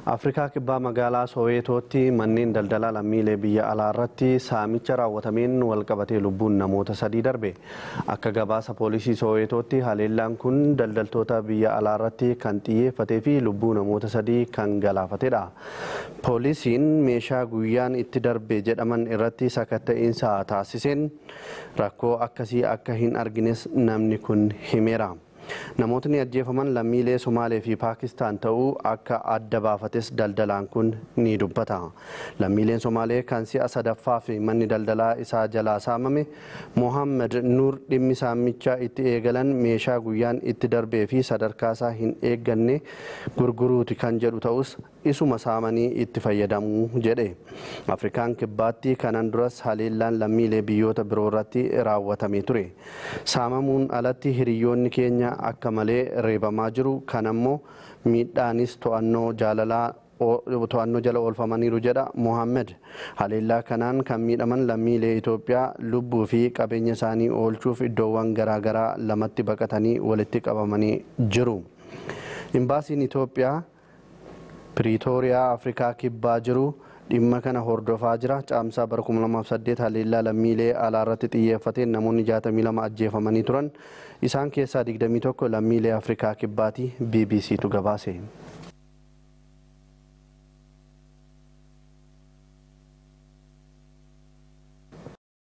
Afrikaa kibbaa magaalaa Soweetootti manneen daldalaa lammiilee biyya alaa irratti saamicha raawwatameen walqabatee lubbuun namoota sadii darbe. Akka gabaasa poolisii Soweetootti haleellaan kun daldaltoota biyya alaa irratti kan xiyyeeffatee fi lubbuu namoota sadii kan galaafatedha. Poolisiin meeshaa guyyaan itti darbe jedhaman irratti sakatta'insa taasiseen rakkoo akkasii akka hin argines namni kun himeera. Namootni ajjeefaman lammiilee Somaalee fi Paakistaan ta'uu akka adda baafates daldalaan kun ni dubbata. Lammiileen Somaalee kan si'a sadaffaa fi manni daldalaa isaa jalaa saamame Mohaammed Nuur dhimmi saamichaa itti eegalan meeshaa guyyaan itti darbee fi sadarkaasaa hin eegganne gurguruuti kan jedhu ta'us isuma saamanii itti fayyadamuu jedhe. Afrikaan kibbaatti kanan duras haleellaan lammiilee biyyoota biroo irratti raawwatamee ture. Saamamuun alatti hiriyoonni keenya akka malee reebamaa jiru kan ammoo miidhaanis to'annoo jaalalaa to'annoo jala oolfamaniiru jedha Mohaammed. Haleellaa kanaan kan miidhaman lammiilee Itoophiyaa lubbuu fi qabeenya isaanii oolchuuf iddoowwan garaagaraa lamatti baqatanii walitti qabamanii jiru. Imbaasiin Itoophiyaa Piriitooriyaa Afrikaa kibbaa jiru dhimma kana hordofaa jira. Caamsaa bara 2008 haleellaa lammiilee alaa irratti xiyyeeffateen namoonni 62 ajjeefamanii turan. Isaan keessaa 21 lammiilee Afrikaa kibbaati BBCtu gabaase.